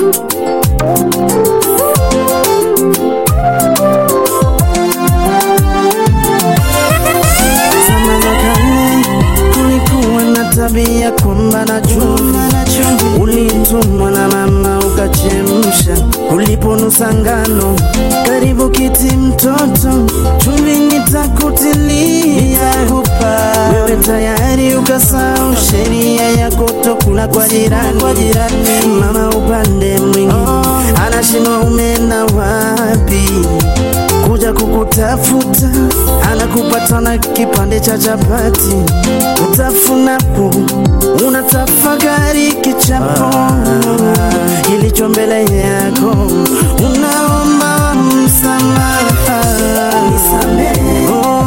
Zama za kale kulikuwa na tabia kwamba na chumvi ulitumwa na mama ukachemsha, uliponusa ngano karibu kiti mtoto, chumvi nitakutilia kupa wewe tayari ukasahau sheria ya kutokula kwa jirani, kwa jirani. Mama upande mwingine anashindwa umeenda wapi kuja kukutafuta, anakupata na kipande cha chapati, utafunapo unatafakari kichapo kilicho mbele yako, unaomba msamaha, Oh,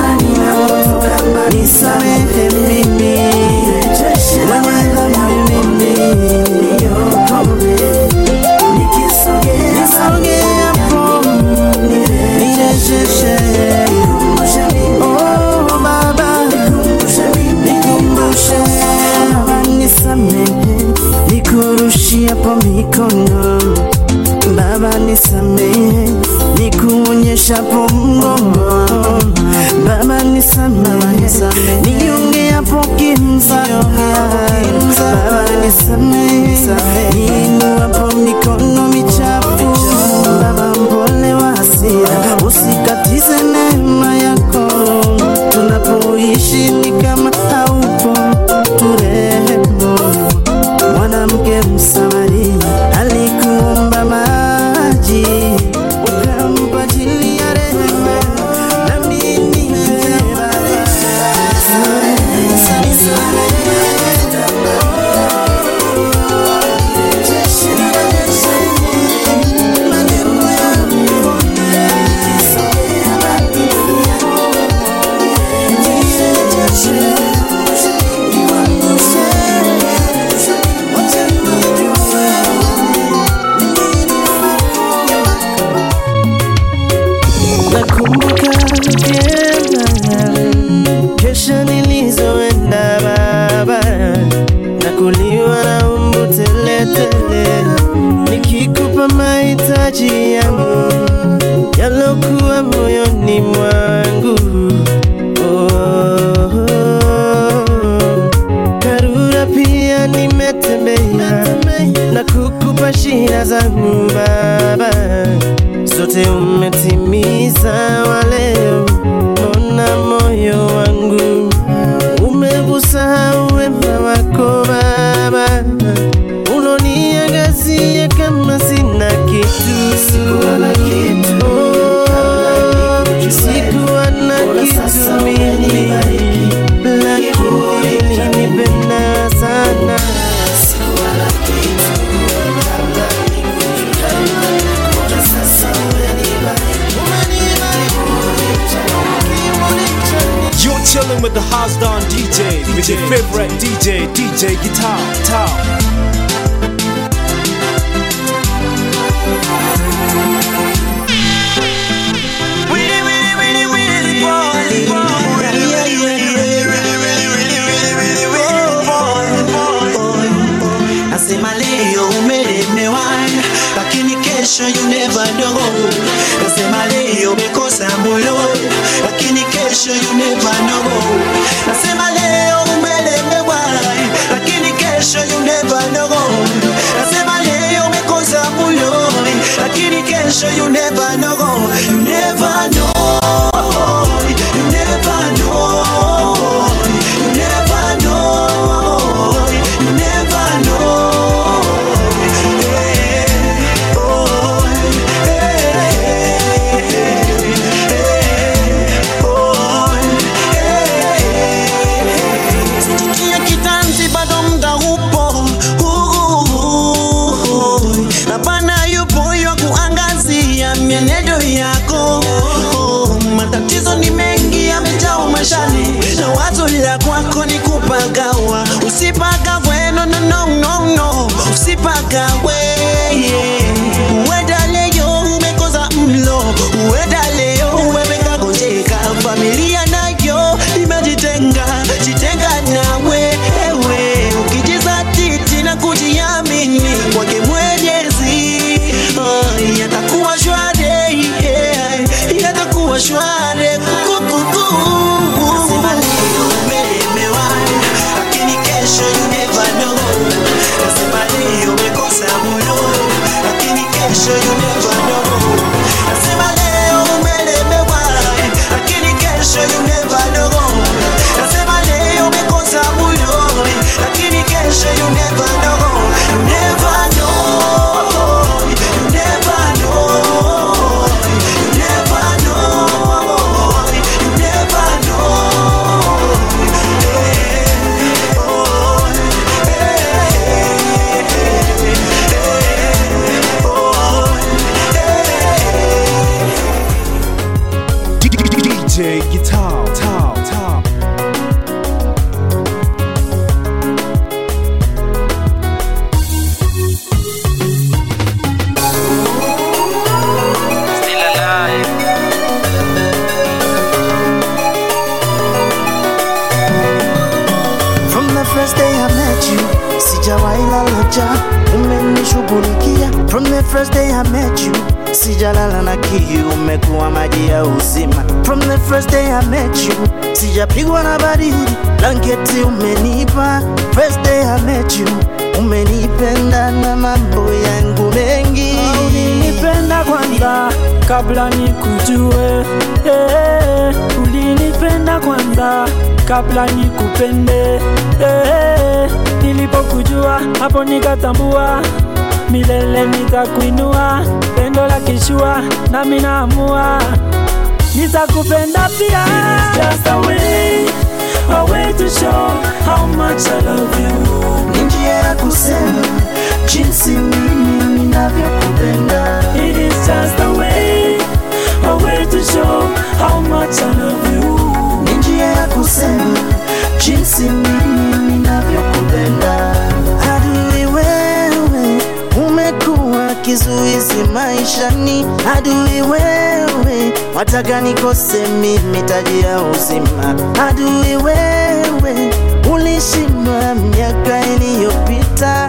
nisamehe mimi mwenye dhambi mimi, nisogee hapo nirejeshe Oh, Baba, nikumbushe Baba, nisamehe nikurushiapo mikono Baba nisamehe nikuonyeshapo mgongo Baba nisamehe niongeapo kimza Baba nisamehe niinuapo mikono michafu Baba mpole wa hasira usikatize neema yako tunapoishi ni kama haupo turehemu mwanamke msamaria alikuomba maji ukampa chini ya rehema na mimi nakumbuka vyema kesha nilizoenda baba nakuliwa na umbu teletele nikikupa mahitaji yangu yalokuwa moyoni mwangu oh, karura pia nimetembea na kukupa shida zangu baba zote umetimiza waleo mbona moyo wangu umegusahau wema wako baba uloniangazia kama sina kitu sikuwa na kitu oh, sikuwa na kitu mimi lakini ulinipenda sana You're chilling with the house down DJ, with your favorite DJ, DJ Guitar. Guitar. Nasema leo umelemewa, lakini kesho you never know. Nasema leo umekosa moyo, lakini kesho you never know. Nasema leo umelemewa, lakini kesho you never know. Nasema leo umekosa moyo, lakini kesho you never know. You never know. You never know. You never know. You never know. Hey, oh, hey, hey, oh, hey. Sikia kitanzi bado muda upo Uh, na Bwana yupo ywa kuangazia mienendo yako matatizo ni mengi yamejaa mashani na wazo la kwako ni kupagawa usipagawe no, no, no, no, no. usipagawe yeah. uenda leo umekosa mlo uenda leo umekagonjeka familia nayo imejitenga jitenga nawe ewe ukijizatiti na kujiamini kwake mwenyezi first day I met you, sijawahi lala njaa, umenishughulikia. From the first day I met you, sijalala na kiu, umekuwa maji ya uzima. From the first day I met you, sijapigwa na baridi, blanketi umenipa. First day I met you, umenipenda na mambo yangu mengi. ulinipenda kwanza kabla nikujue eh, ulinipenda kwanza kabla nikupende eh, nilipokujua hapo nikatambua milele nitakuinua pendo la kishua nami naamua nitakupenda pia Just a way, a way to show how much I love you Ni njia ya kusema jinsi mimi ninavyokupenda. It is just a way, a way to show how much I love you. Ni njia ya kusema jinsi mimi ninavyokupenda. Adui wewe, umekuwa kizuizi maishani. Adui wewe, wataka nikose mimi taji ya uzima. Adui wewe, ulishindwa miaka iliyopita.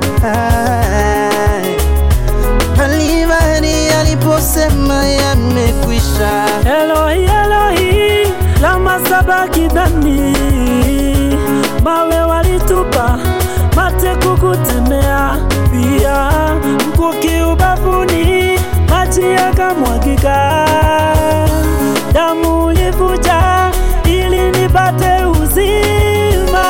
Kalvari aliposema yamekwisha. Elohi, Elohi, lama sabakithani. Mawe walitupa, mate kukutemea, pia mkuki ubavuni, maji yakamwagika, damu ilivuja ili nipate uzima,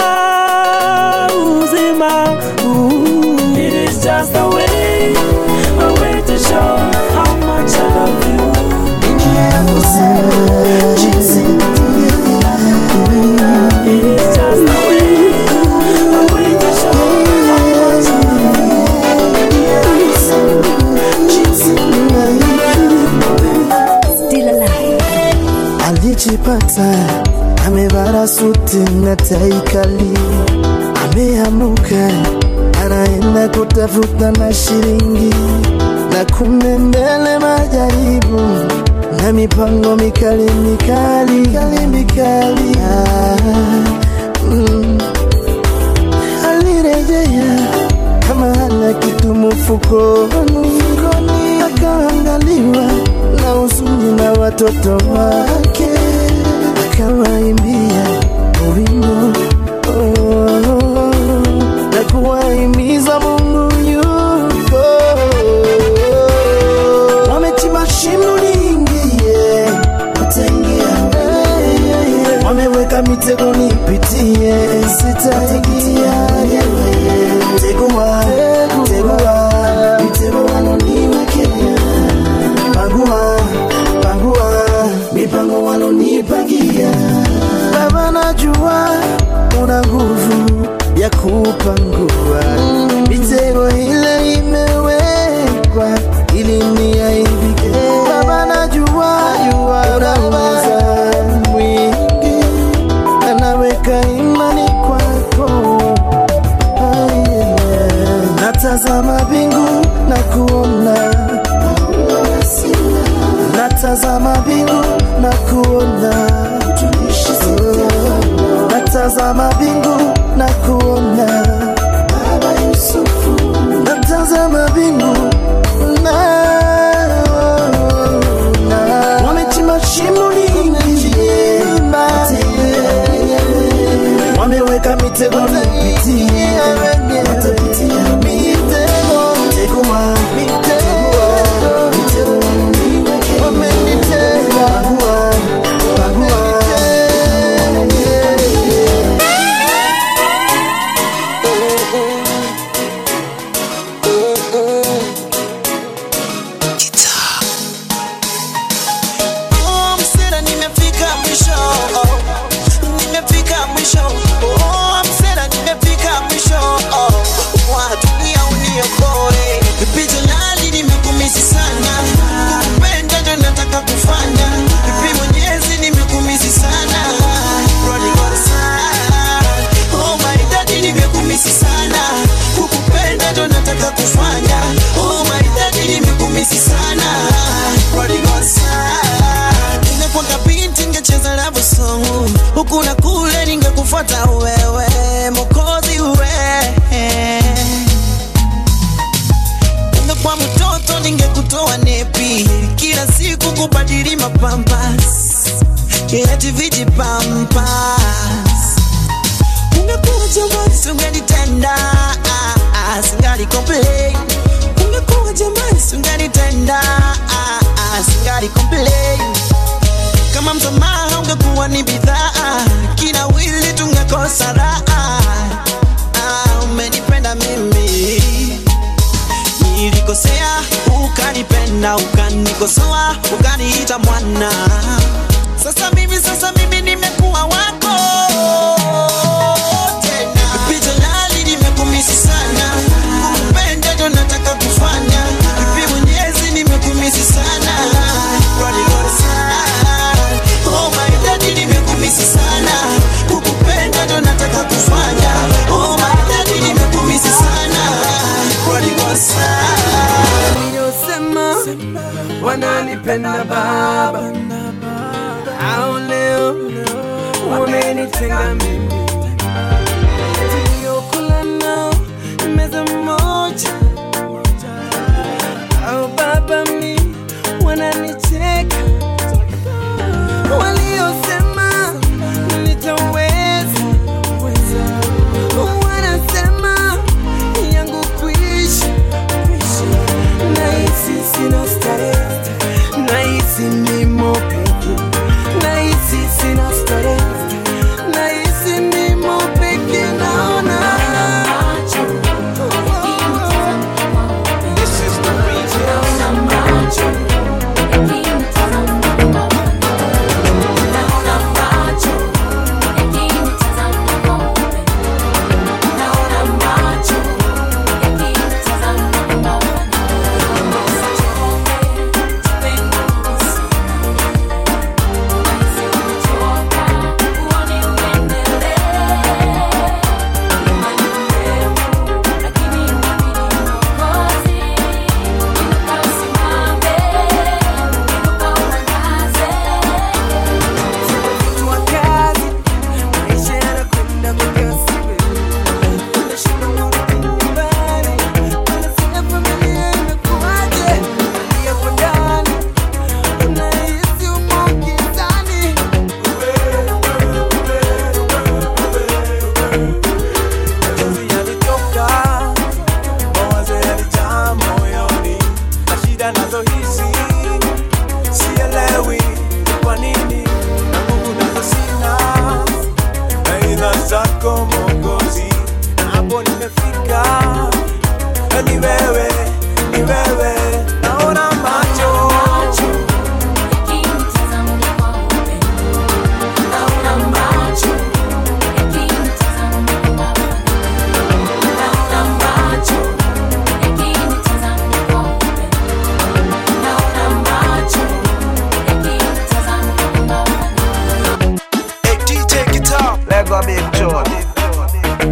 uzima. Ooh, it is just a way, a way to show how much I love you. Njia ya kusema jinsi mimi ninavyokupenda. It is just a way, a way to show how much I love you. Njia ya kusema jinsi mimi ninavyokupenda. Still alive. alijipata amevara suti na tai kali, ameamuka anaenda kutafuta na shilingi, na kumbe mbele majaribu na mipango mikali mikali mikali mikali. Ah, mm. Alirejea kama hana kitu mfukoni, akaangaliwa na huzuni na watoto wake, akawaimbia wimbo oh, na kuwahimiza Mungu yuko. Wamechimba shimo liingie, wataingia. Wameweka mitego nipitie, sitaingia. Mtego wa, mtego wa, mtego wanoniwekea. Pangua, pangua, mipango walonipangia. Baba, najua una nguvu ya kupangua mitego ile imewekwa ili niaibike. Baba, najua una uweza mwingi, anaweka imani kwako. Ah, yeah. Natazama mbingu na kuona natazama mbingu na kuona natazama mbingu na kuona Baba Yusufu natazama mbingu na na- wamechimba shimo lingi wameweka mitego nipitie watapitia mitego mitego wa mitego mitego wameniwekea. wamenitega bagua bagua Oh, msela nimefika mwisho oh, nimefika mwisho oh, msela nimefika mwisho oh, wa dunia uniokoe pijo lali nimekumisi sana kupenda ndo nataka kufanya ipi mwenyezi nimekumisi sana Prodigal son. Oh my daddy nimekumisi sana kukupenda ndo nataka kufanya oh my daddy nimekumisi sana Prodigal son. Ningekwanga binti ngecheza love song huku na kule ningekufuata wewe Mwokozi kubadili mapampas eti viji pampas ungekuwa jamani sungenitenda ah, ah, singali complain ungekuwa jamani sungenitenda ah, ah, singali complain kama msamaha ungekuwa ni bidhaa kina wili tungekosa raha ah, umenipenda mimi nilikosea ukanipenda ukanikosoa ukaniita mwana sasa mimi sasa mimi nimekuwa wako tena pita lali nimekumisi sana kupenda ndo nataka kufanya ipi mwenyezi nimekumisi sana Prodigal son. Oh my daddy nimekumisi sana kukupenda ndo nataka kufanya oh my daddy nimekumisi sana Prodigal son. waliosema wananipenda baba au leo wamenitenga mimi tuliokula nao meza moja au baba mi wananicheka waliosema nitaweza wanasema yangu kuishi nahisi sina starehe nahisi nimo peke nahisi sina starehe nahisi nimo peke naona mtu wa kazi maisha yanakwenda kwa kasi unashinda kurudi nyumbani unasema familia imekuwaje unalia kwa ndani unahisi umo gizani Machozi yalitoka, mawazo yalijaa moyoni, na shida nazo hizi sielewi ni kwa nini, na nguvu nazo sina, aidha zako Mwokozi, na hapo nimefika, na ni wewe, ni wewe, naona macho Hey DJ Guitar. Lego Big Joe.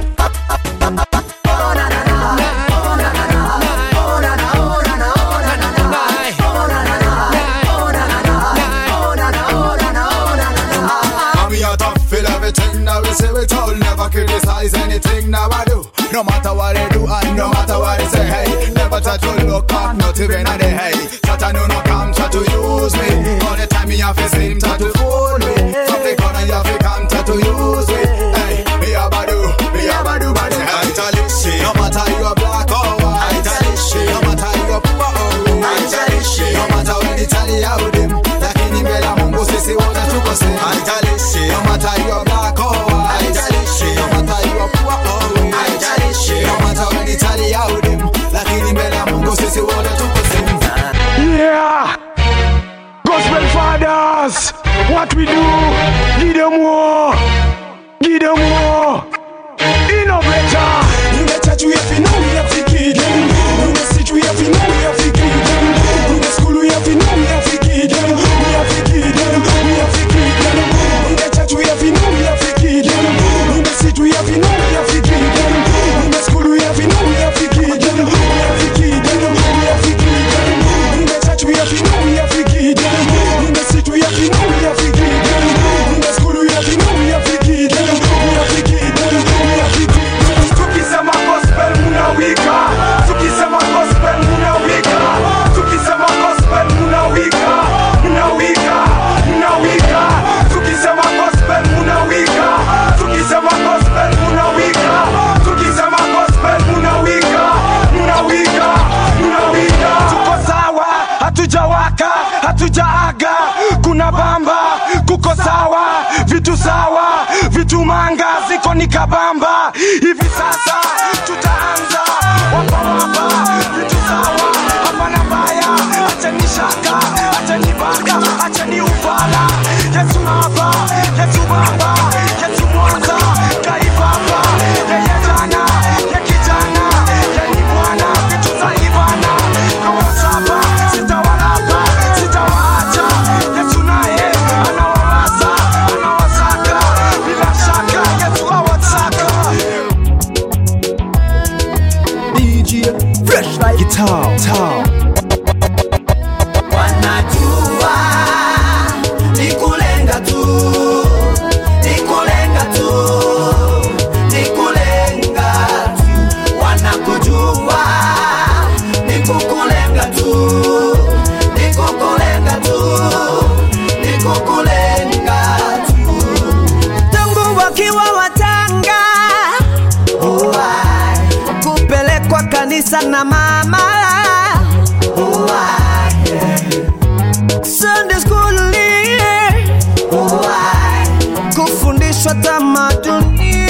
And we are tough, feel everything that we say we told Never criticize anything that I do No matter what they do and no matter what they say Hey, never try to look back, not even at the hey Try to know no come, try to use me All the time me have to seem try to fool me From the corner you have to come, try to use me Hey, me a badu, me a badu badu I tell you, shit, no matter you are black or white I tell you, shit, no matter you are poor or rich I tell you, shit, no matter when they tell you how them Lakini mbele ya Mungu sisi wote tuko same I tell you, shit, no matter you are black or white I tell you, shit, no matter you are poor or rich I tell you, shit, no matter when they tell you how them Lakini mbele ya Mungu sisi wote tuko same Yeah! Gospel fathers! anga ziko ni kabamba hivi sasa tutaanza wapawapa vitu sawa hapana mbaya achani shaka achani baka achani ufala yesu hapa yesu baba yesu mwanza kaibaba yeye jana ye kijana ye ni bwana vitu za ibana kawasapa sitawalapa sitawaacha yesu naye anawawaza anawasaka bila shaka yesu awataka DJ Fresh like guitar, guitar. wanajua ni kulenga tu ni kulenga tu ni kulenga tu wanakujua ni kukulenga tu ni kukulenga tu ni kukulenga tu tangu wakiwa watanga kupelekwa kanisa na mama Sunday school kufundishwa tamaduni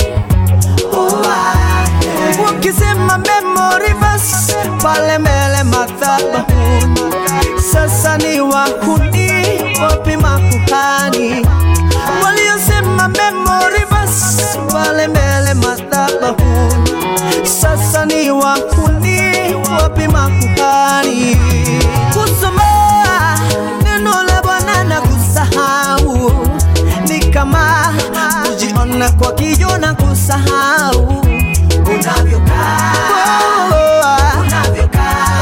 ukisema memory verse pale mbele madhabahuni sasa ni wahuni wapi makuhani waliosema memory verse pale mbele madhabahuni sasa ni wahuni wapi makuhani kusoma neno la bwana na kusahau ni kama kujiona kwa kijo na kusahau unavyokaa unavyokaa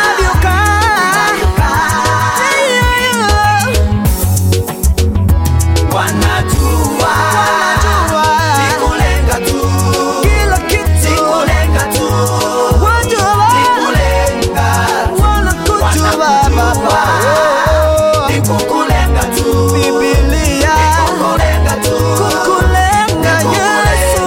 wanajua ni kulenga tu kila kitu ni kulenga tu wajua ni kulenga tu wanakujua baba ni kukulenga tu Biblia kukulenga tu kukulenga Yesu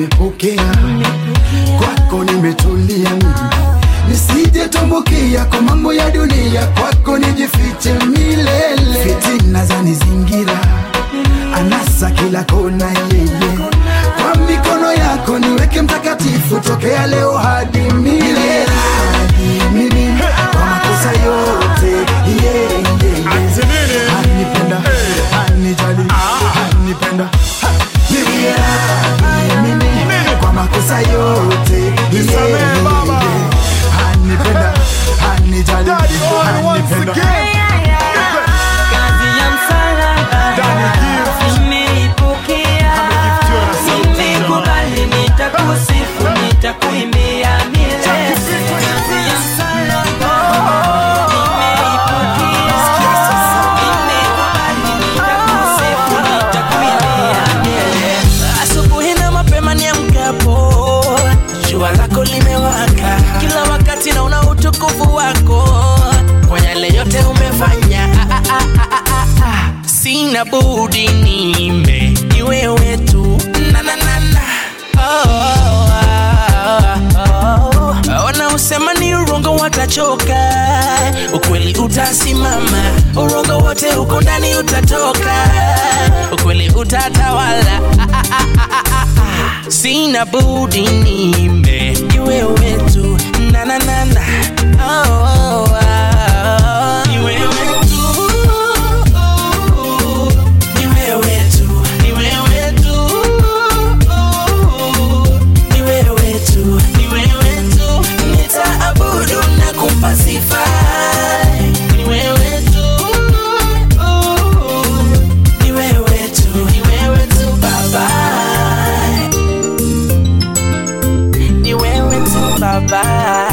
nimepokea kwako nimetulia nisije tumbukia kwa mambo ya dunia kwako nijifiche milele fitina za nizingira anasa kila kona yeye kwa mikono yako niweke mtakatifu tokea leo hadi milele hadi milele kwa makosa yote yeah, yeah, yeah. anipenda anijali anipenda Mimi, mimi, kwa makosa yote yeah, yeah, yeah. anipenda anijali anipenda Kazi ya msalaba nimeipokea, nimekubali, nitakusifu, nitakuimbia milele. Kazi ya msalaba nimeipokea, nimekubali, nitakusifu, nitakuimbia milele. Asubuhi na mapema niamkapo, jua lako limewaka, kila wakati naona utukufu wako kwa yale yote umefanya. Ah, ah, ah, ah, ah, ah. Sina budi nime ni wewe tu na, na, na, na. Oh, oh, oh, oh. Wanaosema ni urongo watachoka, ukweli utasimama. Urongo wote uko ndani utatoka, ukweli utatawala. Ah, ah, ah, ah, ah, ah, ah. Sina budi nime ni wewe tu na, na, na, na. Oh, oh, oh, oh. Ni wewe tu. Ni wewe tu, ni wewe tu. Ni wewe tu, ni wewe tu. Nitaabudu na kumpa sifa. Ni wewe tu. Ni wewe tu, ni wewe tu Baba. Ni wewe tu Baba.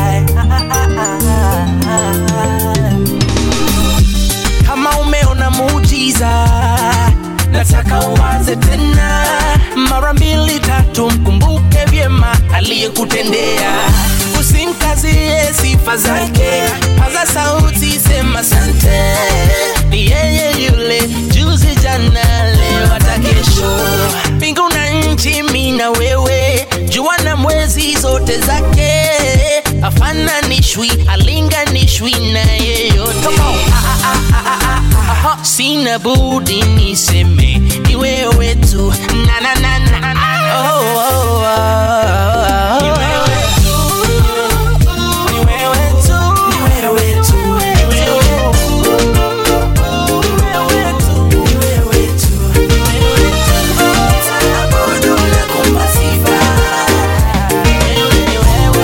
Kama umeona muujiza, nataka uanze tena mara mbili tatu, mkumbuke vyema aliyekutendea. Usimkazie sifa zake, paza sauti, sema sante. Ni yeye yule juzi, jana, leo, hata kesho. Mbingu na nchi, mi na wewe, jua na mwezi, zote zake afananishwi, alinganishwi na yeyote. Ah, ah, ah, ah, ah, ah, ah. Sina budi niseme ni wewe tu na na na na oh, oh, oh, oh. Ni wewe tu. Ni wewe tu. Ni wewe tu. Ni wewe tu. Ni wewe tu. Ni wewe tu. Ni wewe tu. Nitaabudu na kumpa sifa. Wewe ni wewe.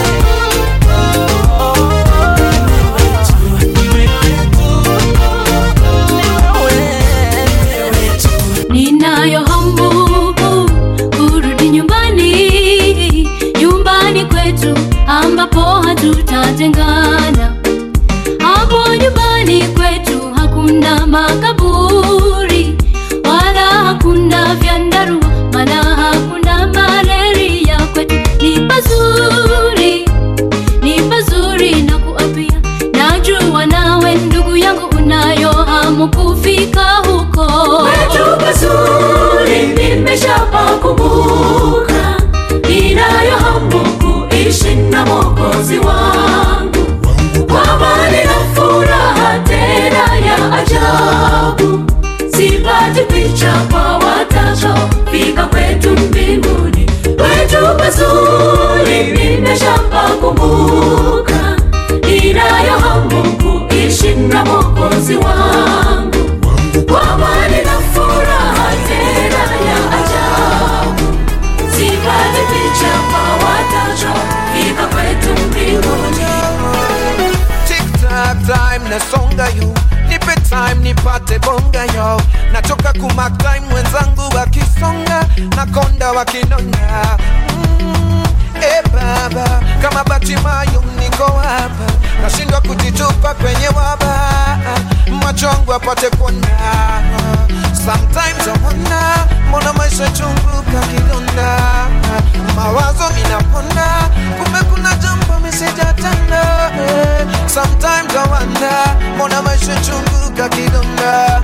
Ninayo hamu kurudi nyumbani, nyumbani kwetu ambapo hatutatengana. Hapo nyumbani kwetu hakuna makaburi wala hakuna vyandarua, maana hakuna malaria. Kwetu ni pazuri, ni pazuri na kuapia. Najua nawe ndugu yangu unayo hamu kufika huko. Kwetu pazuri nimeshapakumbuka, ninayo hamu kuishi na Mwokozi wangu kwa amani na furaha tena ya ajabu. Sipati picha kwa watakaofika kwetu mbinguni. Kwetu pazuri nimeshapakumbuka, ninayo hamu kuishi na Mwokozi wangu kwa amani na furaha tena ya ajabu. Sipati picha kwa watakaofika kwetu mbinguni. Tic-tac time nasonga yo nipe time nipate bonga yo natoka kumak time wenzangu wakisonga nakonda wakinonga mm, e baba kama batimayo niko hapa nashindwa kujitupa kwenye waba macho yangu apate kuona sometimes I wonder mbona maisha chungu kakidonda mawazo inapona kumbe kuna jambo misijatenda eh. sometimes I wonder mbona maisha chungu kakidonda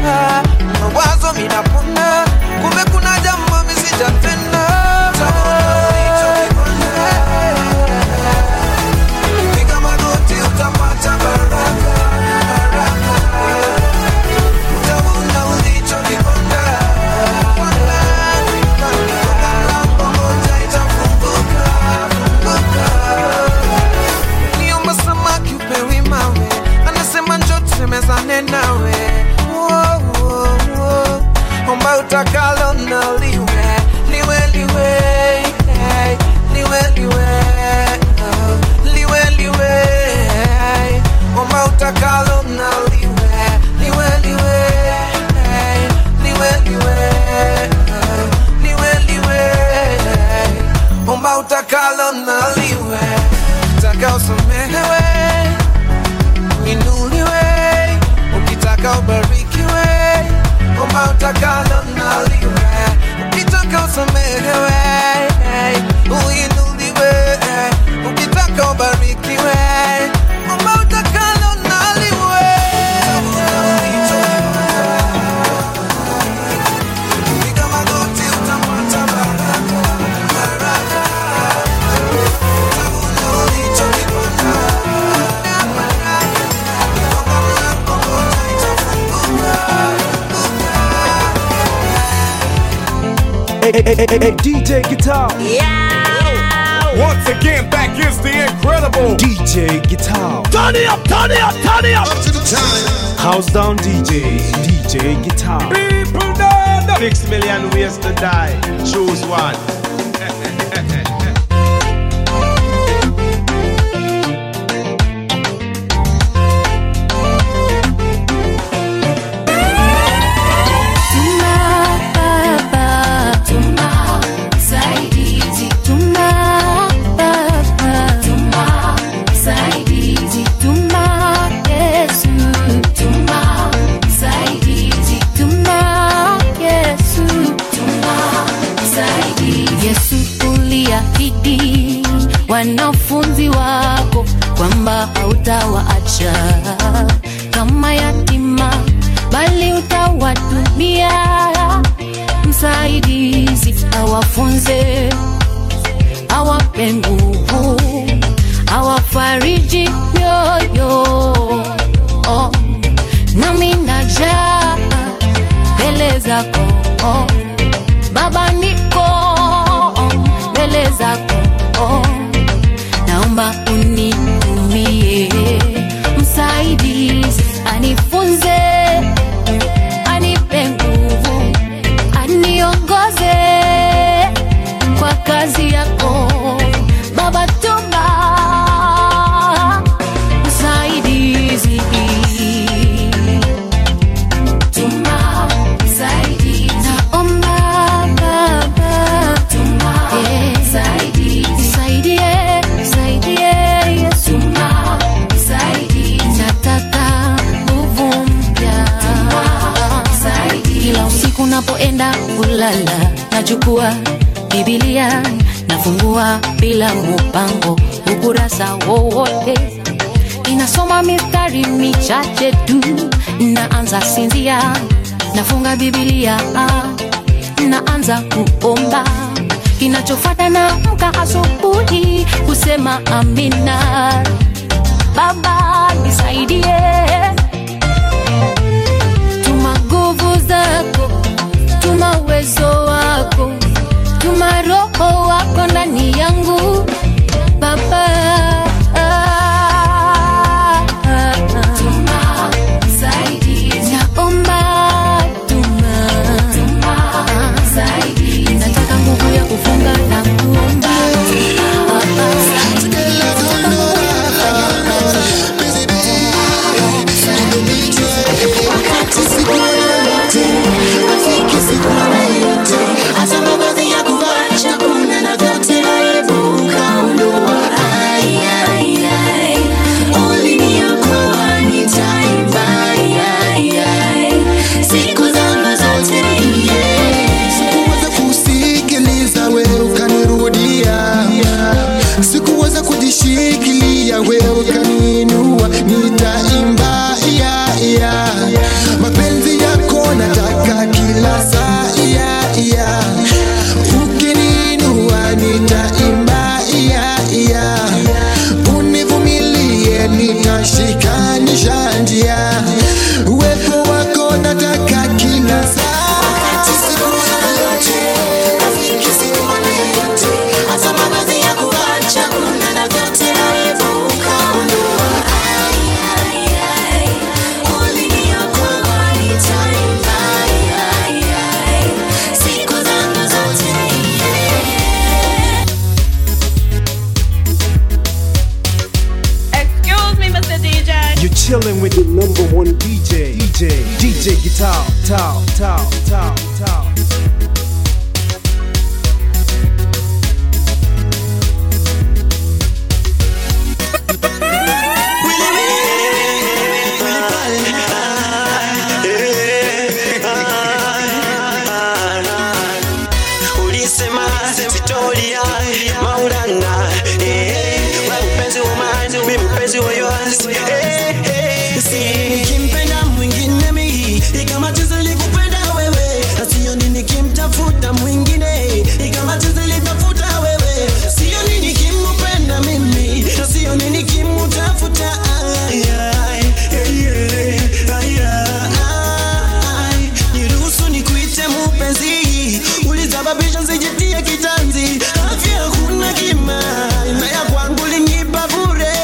mawazo minapona kumbe kuna jambo misijatenda utakalo na liwe liwe liwe hey, liwe liwe oh, liwe liwe hey, omba utakalo na liwe liwe liwe hey, liwe liwe oh, liwe liwe hey, omba utakalo na liwe taka usamehewe inuliwe ukitaka ubarikiwe omba utakalo na liwe ukitaka usamehewe uinuliwe ukitaka ubarikiwe omba utakalo na liwe piga magoti utapata baraka baraka Hey, hey, hey, hey, hey, DJ Guitar. Once again, back is the incredible DJ Guitar. Turn it up, turn it up, turn it up. House down DJ. DJ Guitar. People dead. Six million ways to die. Choose one. Tuma baba, tuma msaidizi, tuma baba, tuma msaidizi, tuma Yesu, tuma msaidizi, tuma Yesu, tuma msaidizi. Yesu uliahidi wanafunzi wako kwamba hautawaacha kama yatima bali utawatumia msaidizi awafunze awape nguvu awafariji mioyo oh. nami najaa mbele zako oh. baba niko mbele zako oh. naomba unitumie msaidizi anifunze anipe nguvu aniongoze kwa kazi yako baba tuma msaidizi tuma msaidizi naomba baba tuma msaidizi nisaidie nisaidie yesu tuma msaidizi nataka nguvu mpya kila usiku napoenda kulala nachukua bibilia nafungua bila mupango ukurasa wowote inasoma mistari michache tu naanza sinzia nafunga bibilia naanza kuomba kinachofata na mka asubuhi kusema amina baba nisaidie tuma nguvu zako tuma uwezo wako tuma roho wako ndani yangu baba Tuma msaidizi. Naomba tuma. nataka nguvu ya kufunga na kuomba DJ Guitar, Tao, Tao, Tao, Tao. ulisema sitolia maulana eh, we mpenzi wa mine mi mpenzi wa yours eh, eh, si nikimpenda mwingine mi ikama jinsi likupenda wewe na sio nini nikimtafuta mwingine ikama jinsi litafuta wewe sio nini nikimpenda mimi na sio nini nikimtafuta ay, ay, eh, eh, ay, ay, niruhusu nikuite mupenzi ulisababisha nsijitie kitanzi afya kuna kima na ya kwangu linipa bure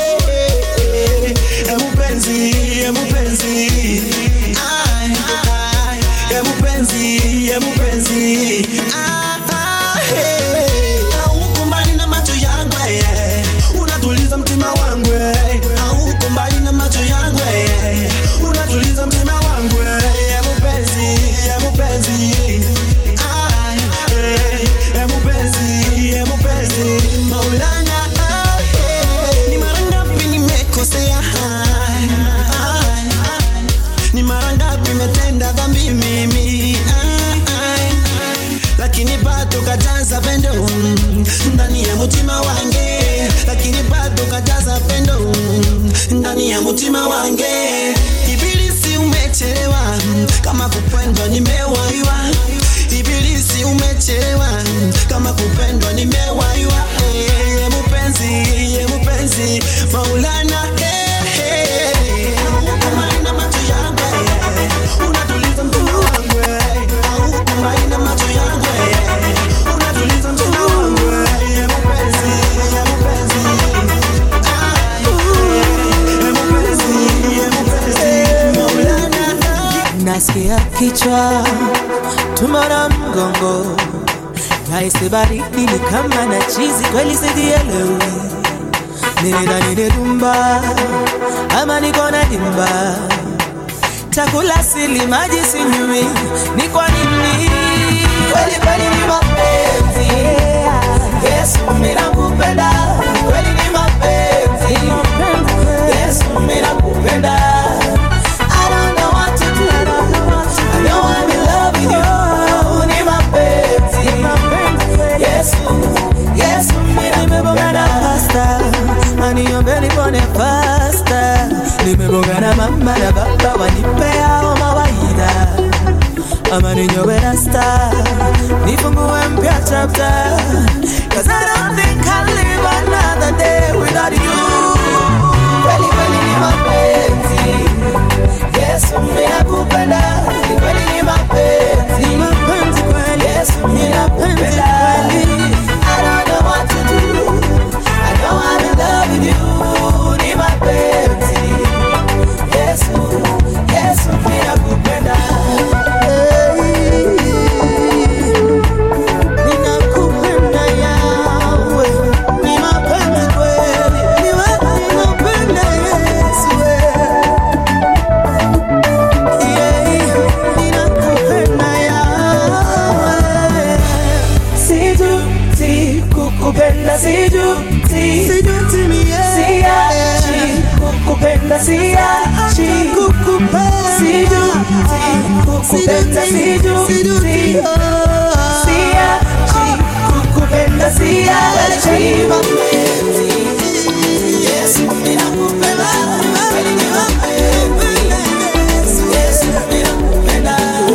e mupenzi e mupenzi Ai, ai, e mupenzi e mupenzi Ah, ah, hey. Hauko mbali na macho yangu eh. unatuliza mtima wangu eh. Hauko mbali na macho yangu eh. unatuliza mtima wangu eh. e mupenzi e mupenzi Ai, eh, e mupenzi e mupenzi Maulana ah, eh. ni mara ngapi nimekosea Ai, ai, ai. ni mara ngapi metenda dhambi mimi Ai, ai, ai. lakini bado kajaza pendo mm, ndani ya mutima wange lakini bado kajaza pendo mm, ndani ya mutima wange ibilisi umechelewa mm, kama kupendwa nimewaiwa ibilisi umechelewa mm, kama kupendwa nimewaiwa Eh, ye mupenzi ye mupenzi maulana eh, eh. Haukumbali na macho yangu eh. unatuliza mtima wangu eh. Haukumbali na macho yangu eh. unatuliza mtima wangu eh. Ye mupenzi ye mupenzi Ai, eh, ye mupenzi ye mupenzi maulana nasikia kichwa tumana mgongo nahisi baridi ni kama na chizi kweli sijielewi nilidhani ni rumba ama niko na dimba chakula sili maji sinywi ni kwa nini kweli kweli ni mapenzi yesu minakupenda kweli ni mapenzi yesu minakupenda I don't know what to do. I know I'm in love with you. Ni mapenzi. Yesu, Yesu, mimi nimebongana pasta. Aniombeni pone pasta. Nimebongana mama na baba wanipea mawaida. Ama ninyowe rasta. Nifungue mpya chapter. Cause I don't think I'll live another day without you. Kweli kweli ni mapenzi. Yesu ninakupenda, ni kweli ni mapenzi. Ni mapenzi kweli. Yesu ninakupenda kweli. I don't know what to do. I know I'm in love with you. Ni mapenzi. Yesu, Yesu ninakupenda. Ninakupenda yawe. Ni mapenzi kweli. Ni wewe ninakupenda Yesu. Sijuti kukupenda sijuti Siachi kukupenda siachi Sijuti kukupenda sijuti Siachi kukupenda siachi Yesu ninakupenda Kweli ni mapenzi Yesu ninakupenda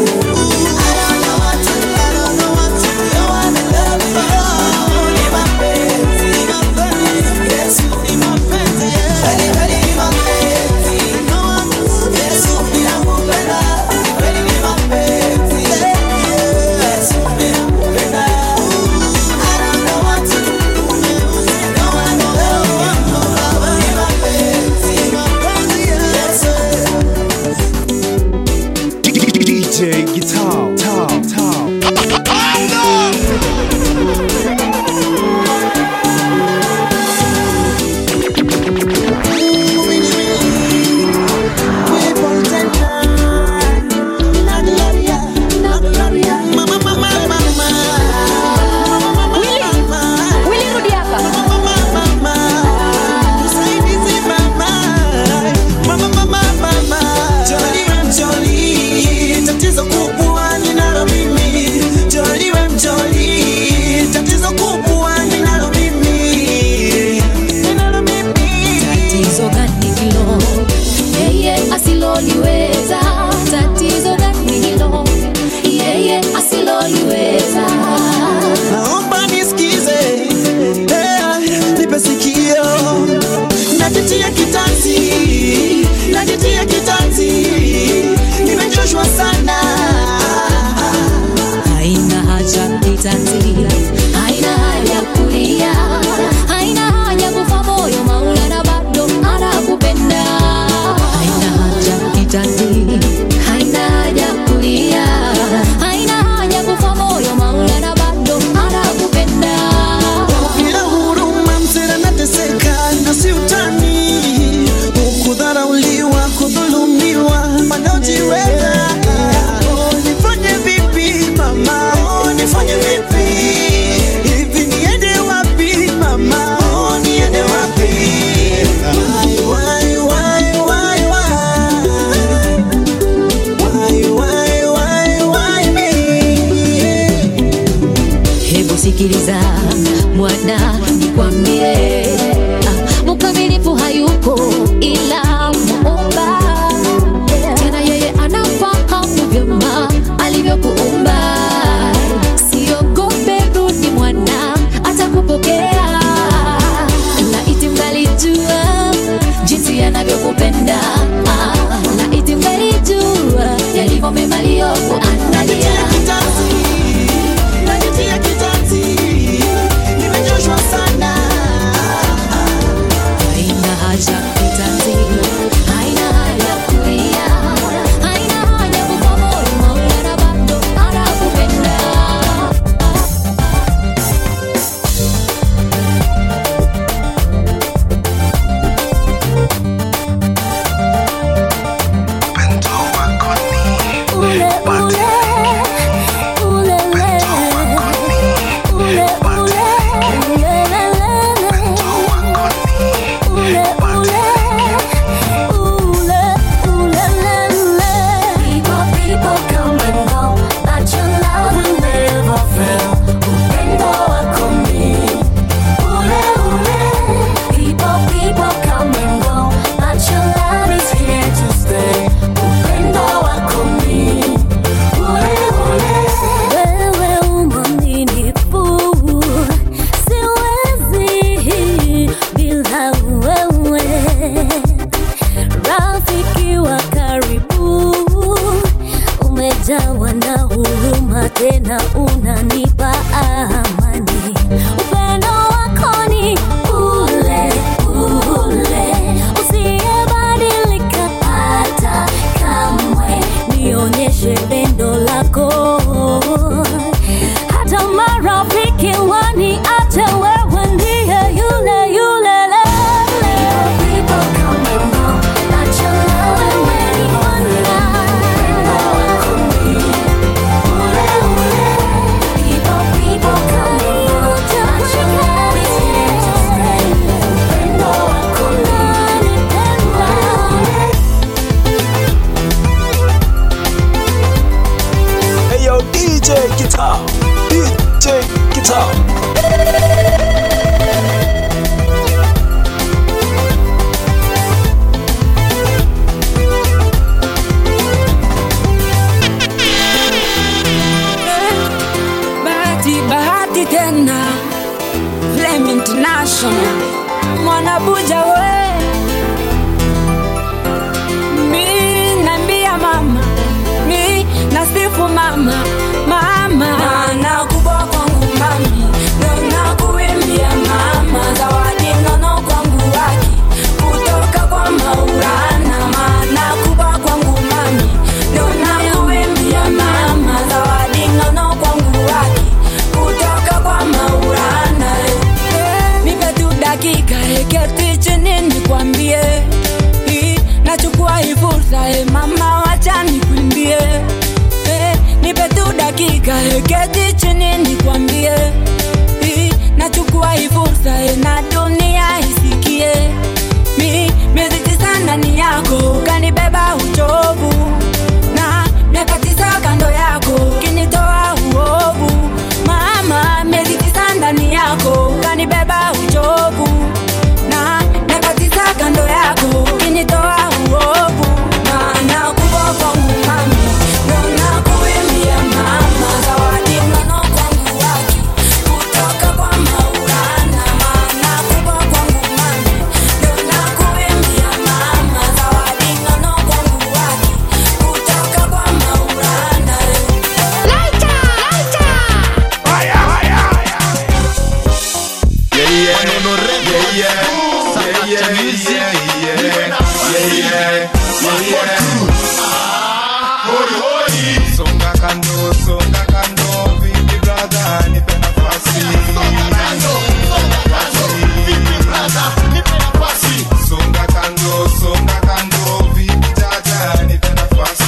DJ Guitar, Tao, Tao. sikiliza mwana nikwambie ah, mkamilifu hayupo ila muumba tena yeye anafahamu vyema alivyokuumba siogope rudi mwana atakupokea laiti mgalijua jinsi anavyokupenda Ah, laiti mgalijua yalivyo mema aliyokuandalia Najitia kitanzi, nimechoshwa sana. haina haja kitanzi haina haja kulia haina haja kufa moyo maulana bado anakupenda ule ule ule ule ule wewe umwaminifu siwezi bila wewe rafiki wa karibu umejawa na huruma tena unanipa amani upendo wako ni ule ule usiyebadilika hata kamwe nionyeshe pendo lako hata marafiki waniache wewe ndiye yule yule Hey yo, DJ Guitar, DJ Guitar. bahati bahati tena Flame International mwanabuja we mi nambia mama mi nasifu mama mama na kubwa kwangu mami ndo nakuimbia mama zawadi nono kwangu waki kutoka kwa maulana maana kubwa kwangu mami ndo nakuimbia mama zawadi nono kwangu waki kutoka kwa maulana nipe tu dakika eketi chini nikwambie Hii, nachukua hii fursa e mama wacha nikuimbie Eh, nipe tu dakika eketi chini nikwambie Hii, nachukua hii fursa e na dunia isikie mi miezi tisa ndani yako ukanibeba uchovu na miaka tisa kando yako ukinitoa uovu mama miezi tisa ndani yako ukanibeba uchovu na miaka tisa kando yako ukinitoa uovu maana kubwa kwangu mami ndo nakuimbia mama zawadi nono kwangu waki kutoka kwa maulana maana kubwa kwangu mami ndo nakuimbia mama zawadi nono kwangu waki kutoka kwa maulana Laita, laita. Songa kando, songa kando, vipi brother, nipe nafasi. Songa kando, songa kando, vipi jaja, nipe nafasi.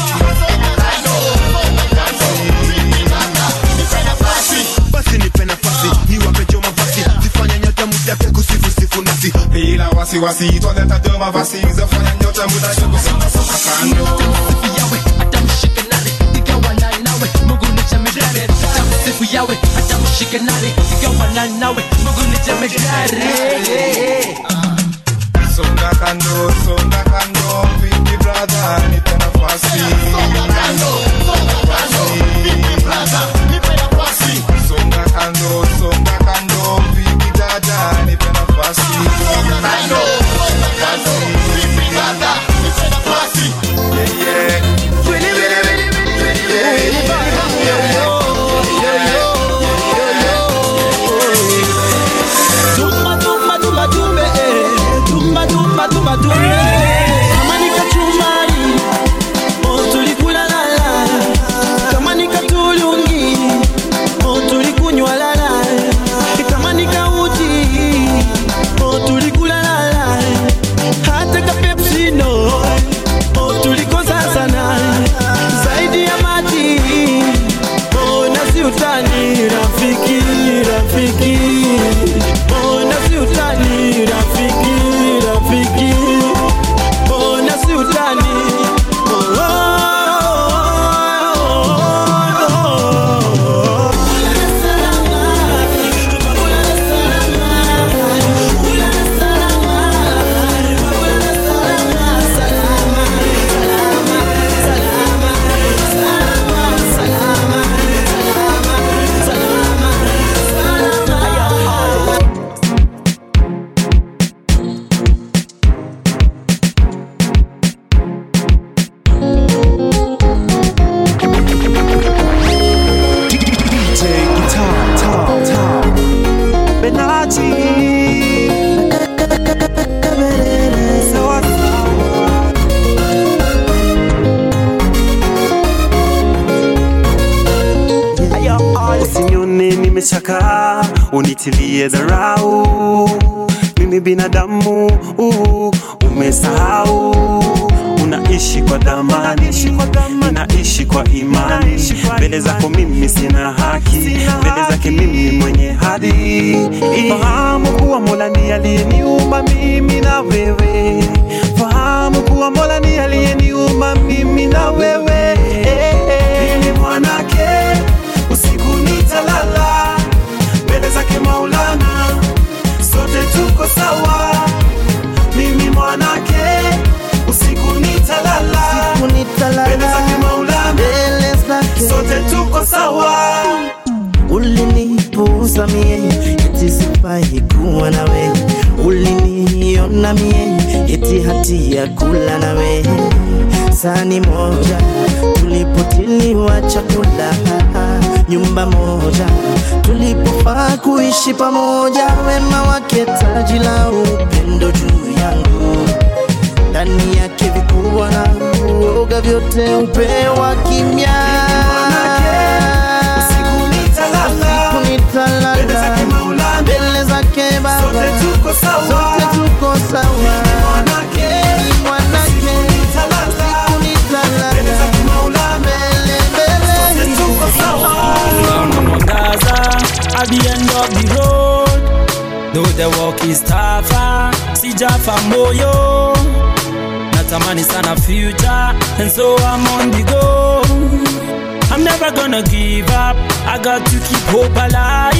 basi nipe nafasi niwapecho mavazi zifanya nyota muda pia kusifu sifu nasi Bila wasiwasi, twaleta do mavazi, zafanya nyota muda shuku songa songa kando. maumivu yawe hata ushike nare igawana nawe mungu ni jemedari Songa kando, songa kando, vipi brother, nipe nafasi. Songa kando, songa kando, vipi brother, nipe nafasi. Songa kando, songa kando, vipi dada, nipe nafasi. Songa kando, songa kando, vipi dada, nipe nafasi. Yeah, yeah. Willy, willy, willy, willy, willy, yeah, yeah, yeah, yeah. Tumba, tumba, tumba, tumbe, eh. Tumba, tumba, tumba, tumbe. Kama ni kachumbari, oh, tulikula lala. Kama ni katulungi, oh, tulikunywa lala. Kama ni kauji, oh, tulikula lala. Hata ka Pepsi no, oh, tulikosa sana. Zaidi ya maji, oh, na si utani, rafiki, rafiki. Oh, na si utani, rafiki, rafiki. Oh, na si utani. Oh, oh, oh, oh. DJ Guitar, Tom, Tom. Benati. Sawa, Usinione nimechakaa, unitilie dharau. Mimi binadamu, uh, umesahau unaishi kwa dhamani, ninaishi kwa imani. Mbele zako mimi sina haki, mbele zake mimi mwenye hadhi. Fahamu kuwa Mola ni aliyeniumba mimi na wewe, fahamu kuwa Mola ni aliyeniumba mimi na wewe. Mimi mwanake usiku nitalala mbele zake Maulana, sote tuko sawa. Mimi mwanake usiku nitalala mbele zake Maulana, sote tuko sawa. ulinipuuza mie eti sifai kuwa nawe uliniona mie eti hati ya kula nawe sani moja tulipotiliwa chakula nyumba moja tulipofaa kuishi pamoja wema wake taji la upendo juu yangu ndani yake vikubwa na uoga vyote upewa kimya usiku nitalala mbele zake baba sote tuko sawa Ni mwanake usiku nitalala mbele mbele Naona mwangaza at the end of the road though the walk is tougher sijafa moyo natamani sana future and so I'm on the go I'm never gonna give up I got to keep hope alive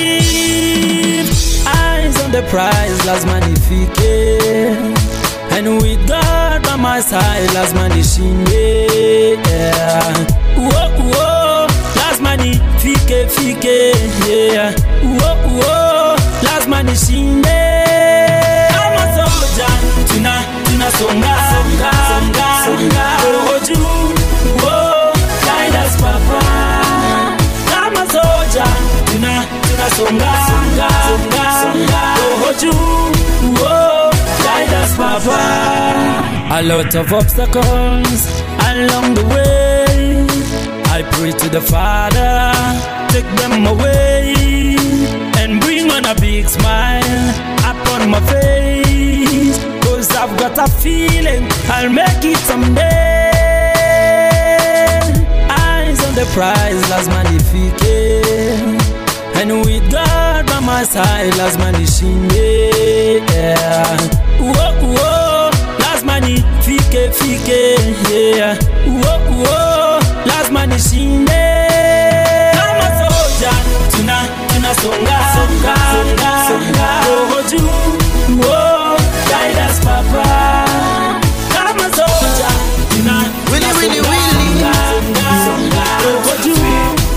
eyes on the prize lazima nifike and with God by my side lazima nishinde yeah. Whoa, whoa, lazima nifike fike yeah. Whoa, whoa, lazima nishinde kama soja tuna tunasonga songa songa songa roho juu Whoa, guide us papa kama soja tuna tunasonga songa songa songa roho juu Whoa, guide us papa a lot of obstacles along the way I pray to the Father, take them away and bring on a big smile upon my face. Cause I've got a feeling I'll make it someday. Eyes on the prize, lazima nifike. And with God by my side, lazima nishinde. Yeah. Whoa, whoa, lazima nifike, fike. Yeah. Whoa, whoa, lazima nishinde. Kama soja,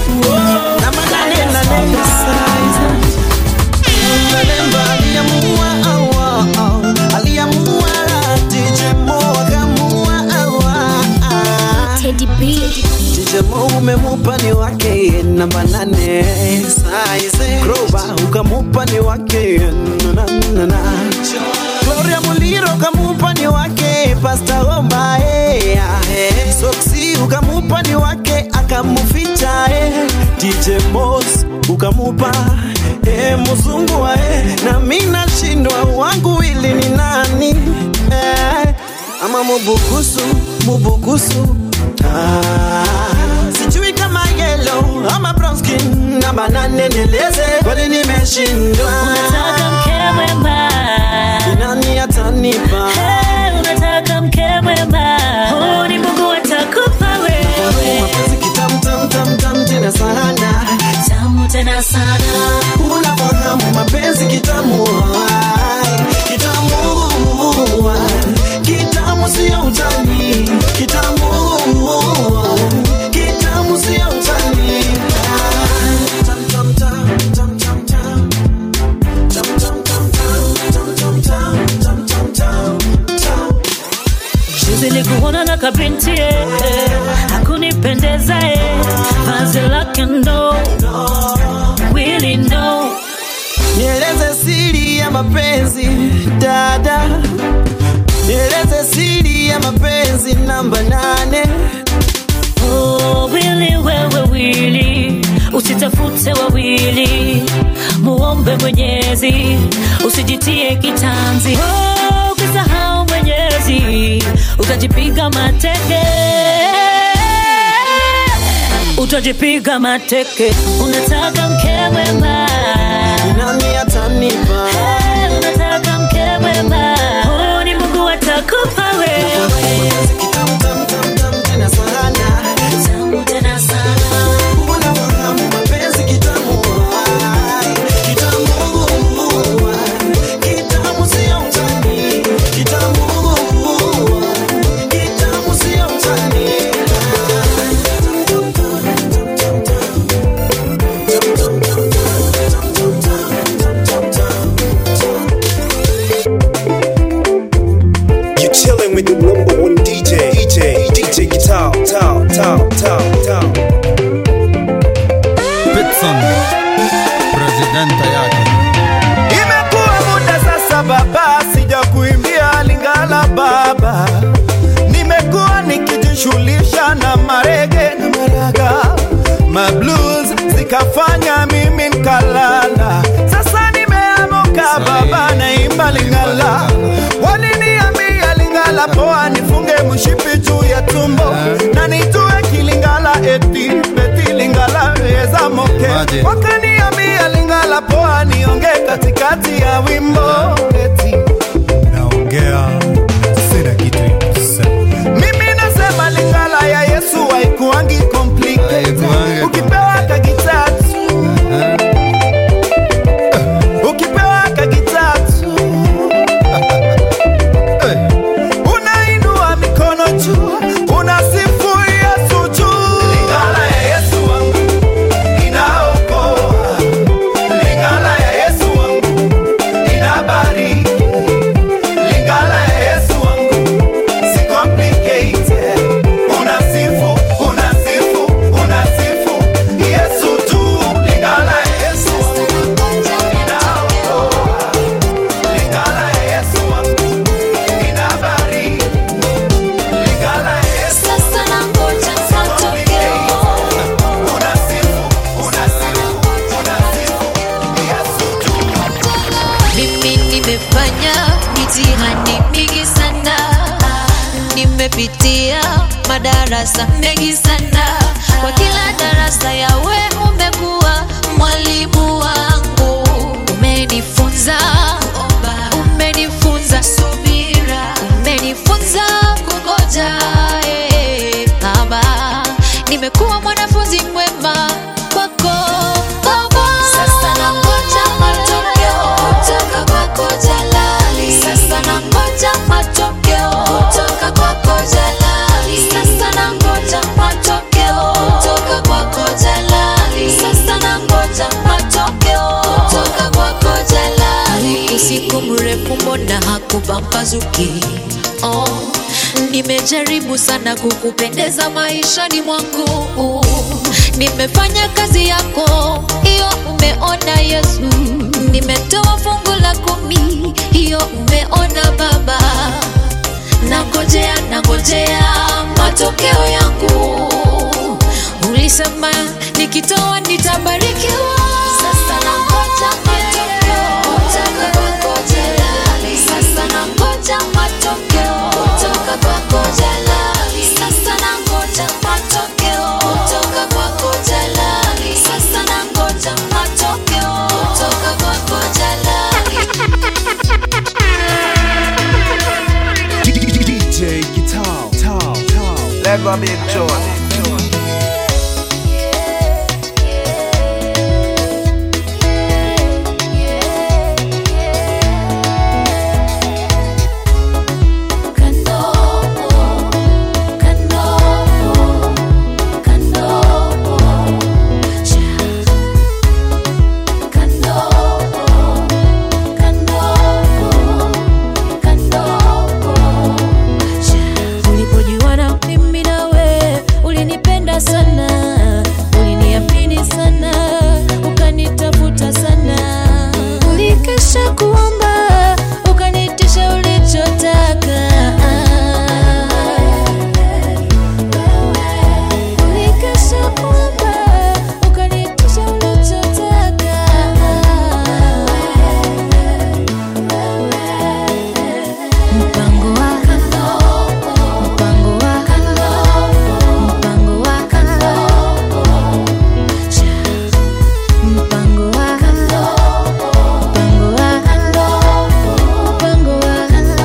na manane na nane size Malemba aliamua awa aliamua DJ Mo akamua awa Teddy B DJ Mo umemupa ni wake namba nane size Grover ukamupa ni wake na na na Gloria Muliro ukamupa ni wake Pastor Omba eh eh. Soxy ukamupa ni wake akamuficha eh DJ Moss ukamupa eh mzungu wa eh na mimi nashindwa wangu ili ni nani eh ama mubukusu mubukusu ah sijui kama yellow ama brown skin namba nane nieleze kwani nimeshindwa Unataka mke mwema Ni nani atanipa Hey, unataka mke mwema Huu ni Mungu atakupa wewe mapenzi kitamu tam tam tam tena sana Tamu tena sana unafahamu mapenzi kitamu ai, kitamu ai, kitamu sio utani kitamu ai, kitamu sio utani ai, tam tam tam tam tam tam tam tam tam tam tam tam tam tam tam tam Juzi nilikuona na kabinti eh, hakunipendeza eh, vazi lake ndo Willy no Nieleze siri ya mapenzi dada, nieleze siri ya mapenzi namba nane. Oh, Willy wewe Willy, usitafute wawili, muombe Mwenyezi, usijitie kitanzi. Oh, ukisahau Mwenyezi, utajipiga mateke, utajipiga mateke. Unataka mke mwema, nani atanipa? Hey, unataka mke mwema, huyu ni Mungu atakupa wewe. Tam tam tam tam tena sana, tamu tena sana. Unafahamu mapenzi kitamu ai, kitamu ai, kitamu sio utani, kitamu ai, kitamu sio utani. You're chilling with the number one DJ, DJ, DJ Guitar, Tao, Tao, Tao, Tao. Pitson presidenta yake Imekuwa muda sasa baba, sija kuimbia Lingala baba, nimekuwa nikijishughulisha na marege na maraga, mablues zikafanya mimi nkalala. Sasa nimeamuka baba, naimba Lingala. Waliniambia Lingala poa, nifunge mshipi juu ya tumbo na nitue kilingala eti beti Lingala weza moke Maje. wakaniambia Lingala poa, nionge katikati ya wimbo eti naongea sina kitu ya kusema mimi nasema Lingala ya Yesu haikuangi complicated. Ukipewa kagitatu ukipewa kagitatu unainua mikono juu unasifu Yesu juu. Lingala ya Yesu wangu inaokoa. Lingala ya Yesu wangu inabariki. Lingala ya Yesu wangu si complicated. Unasifu, unasifu, unasifu Yesu tu. Lingala ya Yesu wangu inaokoa. Lingala ya Yesu wangu inabariki. Lingala ya Yesu Sasa nangoja matokeo. Mimi nimefanya mitihani mingi sana, nimepitia madarasa mengi sana. Kwa kila darasa yawe umekuwa mwalimu wangu, umenifunza kuomba, umenifunza subira, umenifunza kungoja. eh, Baba, nimekuwa mwanafunzi mwema kwako Baba. Sasa nangoja matokeo kutoka kwako Jalali. Sasa nangoja matokeo kutoka kwako Jalali. Sasa nangoja matokeo kutoka kwako Jalali. mbona hakupambazuki oh, nimejaribu sana kukupendeza maishani mwangu nimefanya kazi yako hiyo umeona yesu nimetoa fungu la kumi hiyo umeona baba nangojea nangojea matokeo yangu ulisema nikitoa nitabarikiwa sasa nangoja matokeo kutoka kwako jalali sasa nangoja matokeo kutoka kwako jalali sasa nangoja matokeo kutoka kwako jalali sasa nangoja matokeo kutoka kwako jalali DJ Guitar, Tal, Tal. Lego Big Joy. ulipojuana mimi nawe ulinipenda sana uliniamini sana ukanitafuta sana ulikesha kuomba ukanitisha ulichotaka ulikesha kuomba ukanitisha ulichotaka mpango wa mpango wa mpango wa mpango wa mpango wa mpango wa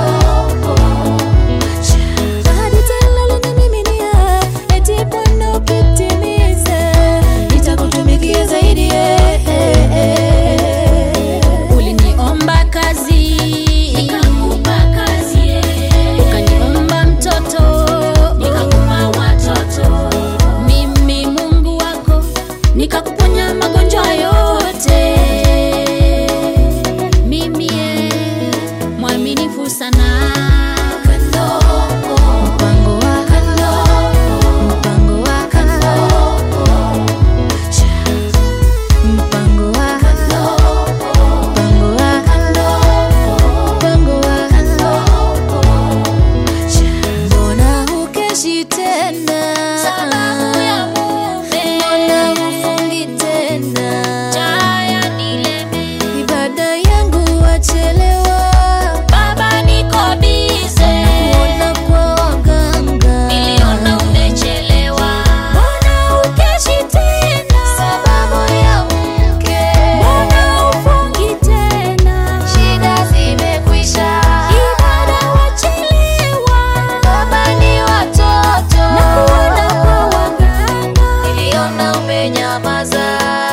ahadi tena ulinimiminia eti Bwana ukitimiza nitakutumikia zaidi eh, eh, eh. uliniomba kazi nikakupa kazi ukaniomba mtoto nikakupa watoto mimi mungu wako nikakuponya magonjwa yote mimi eh, mwaminifu sana mpango wa mpango wa mpango wa mpango wa mpango wa mbona hukeshi tena sababu ya mume mbona hufungi tena jaya nileme ibada yangu wachelewa baba niko bize nakuona kwa waganga niliona umechelewa mbona hukeshi tena sababu ya mke mbona hufungi tena shida zimekwisha ibada wachelewa baba ni watoto nakuona kwa waganga niliona umenyamaza